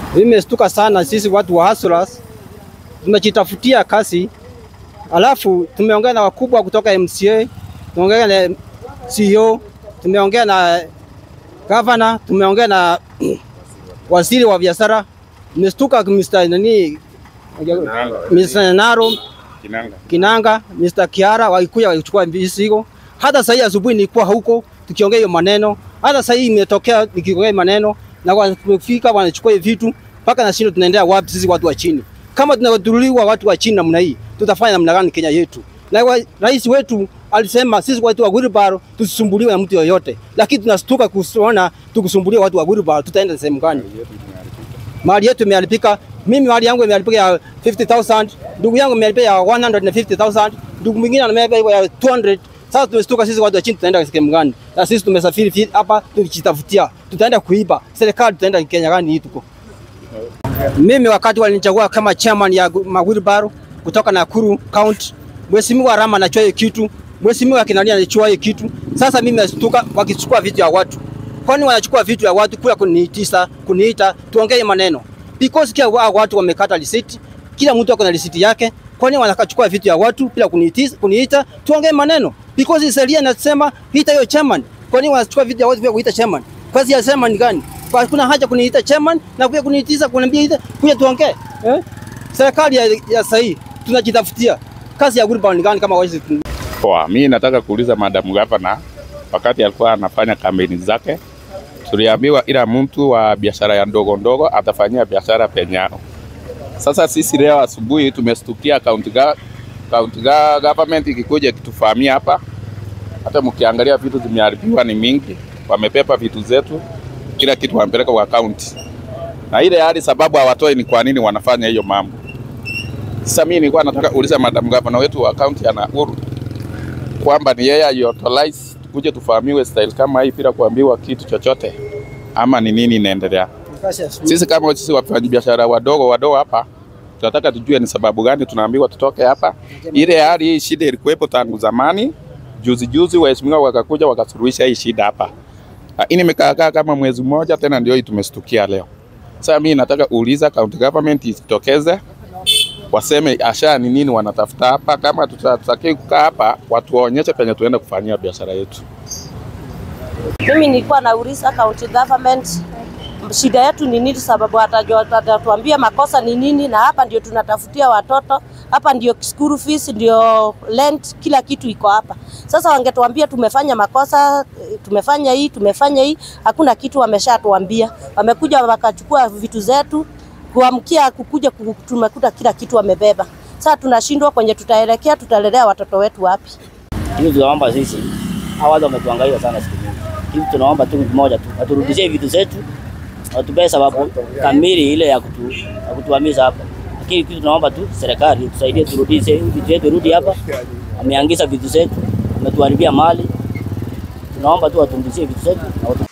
Nimestuka sana sisi watu wa hustlers tumejitafutia kazi, alafu tumeongea na wakubwa kutoka MCA, tumeongea na CEO, tumeongea na governor, tumeongea na waziri wa biashara. Nimestuka Mr. nani Mr. Naro Kinanga. Kinanga, Mr. Kiara walikuja walichukua visigo. Hata sasa asubuhi nilikuwa huko tukiongea hiyo maneno. Hata sasa hii imetokea nikiongea maneno na wanafika wanachukua hiyo vitu mpaka na shindo tunaendelea wapi sisi watu wa chini? Kama tunadhulumiwa watu wa chini namna hii, tutafanya namna gani Kenya yetu? Na wa, rais wetu alisema sisi watu wa wheelbarrow tusisumbuliwe na mtu yoyote, lakini tunastuka kuona tukisumbuliwa watu wa wheelbarrow, tutaenda sehemu gani? Mali yetu imeharibika. Mimi mali yangu imeharibika ya 50000 ndugu yangu imeharibika ya 150000 ndugu mwingine ameharibika ya 200 sasa tumestuka sisi watu wa chini tutaenda sehemu gani? Na sisi tumesafiri fi- hapa tukijitafutia. Tutaenda kuiba. Serikali tutaenda Kenya gani hii tuko? Mimi wakati walinichagua kama chairman ya Mawilbaro kutoka Nakuru County, Mheshimiwa Rama anachua hiyo kitu, Mheshimiwa Kinani anachua hiyo kitu. Sasa mimi nastuka wakichukua vitu ya watu. Kwani wanachukua vitu ya watu kula kuniitisa, kuniita tuongee maneno. Because kila wa- watu wamekata risiti, kila mtu ako na risiti yake. Kwani wanakachukua vitu ya watu bila kuniitisa, kuniita tuongee maneno. Because sheria inasema ita hiyo chairman. Kwani wanachukua vitu ya watu bila kuita chairman? Kazi ya chairman ni gani? Kwa kuna haja kuniita chairman na kuja kuniitiza kuniambia ita kuja tuongee. Eh? Serikali ya, ya sahi tunajitafutia. Kazi ya Wilbur ni gani kama wawezi Poa, mi nataka kuuliza Madam Gavana, wakati alikuwa anafanya kampeni zake, tuliambiwa ila mtu wa biashara ya ndogo ndogo atafanyia biashara penyao. Sasa sisi leo asubuhi tumestukia county, ga, county ga, government ikikuja ikitufahamia hapa, hata mkiangalia vitu zimeharibiwa ni mingi, wamepepa vitu zetu, kila kitu wamepeleka kwa county, na ile hali sababu hawatoi ni kwa nini wanafanya hiyo mambo. Sasa mimi nilikuwa nataka kuuliza Madam Gavana wetu wa county ya Nakuru kwamba ni yeye aiauthorize tukuje tufahamiwe style kama hii bila kuambiwa kitu chochote, ama ni nini inaendelea? Sisi kama sisi wafanyabiashara wadogo wadogo hapa tunataka tujue ni sababu gani tunaambiwa tutoke hapa. Ile hali hii shida ilikuwepo tangu zamani, juzi juzi waheshimiwa wakakuja wakasuluhisha hii shida hapa, lakini imekaa kama mwezi mmoja tena, ndio hii tumestukia leo. Sasa mimi nataka uuliza county government isitokeze waseme asha ni nini wanatafuta hapa. Kama tutataki kukaa hapa, watu waonyeshe penye tuenda kufanyia biashara yetu. Mimi nilikuwa nauliza county government shida yetu ni nini, sababu watajua- watatuambia makosa ni nini, na hapa ndio tunatafutia watoto, hapa ndio school fees, ndio rent, kila kitu iko hapa. Sasa wangetuambia tumefanya makosa, eh, tumefanya hii, tumefanya hii, hakuna kitu wameshatuambia. Wamekuja wakachukua vitu zetu, kuamkia kukuja ku- tumekuta kila kitu wamebeba. Sasa tunashindwa kwenye tutaelekea, tutalelea watoto wetu wapi? Hivi tunaomba sisi, hawa watu wametuangalia sana siku nyingi. Hivi tunaomba tu kitu moja tu, waturudishie vitu zetu, watupee sababu kamili ile ya kutu, ya kutuhamisha hapa. Lakini kitu tunaomba tu serikali tusaidie, turudishe vitu yetu, rudi hapa. Wameangiza vitu zetu, wametuharibia mali. Tunaomba tu waturudishie vitu zetu na watu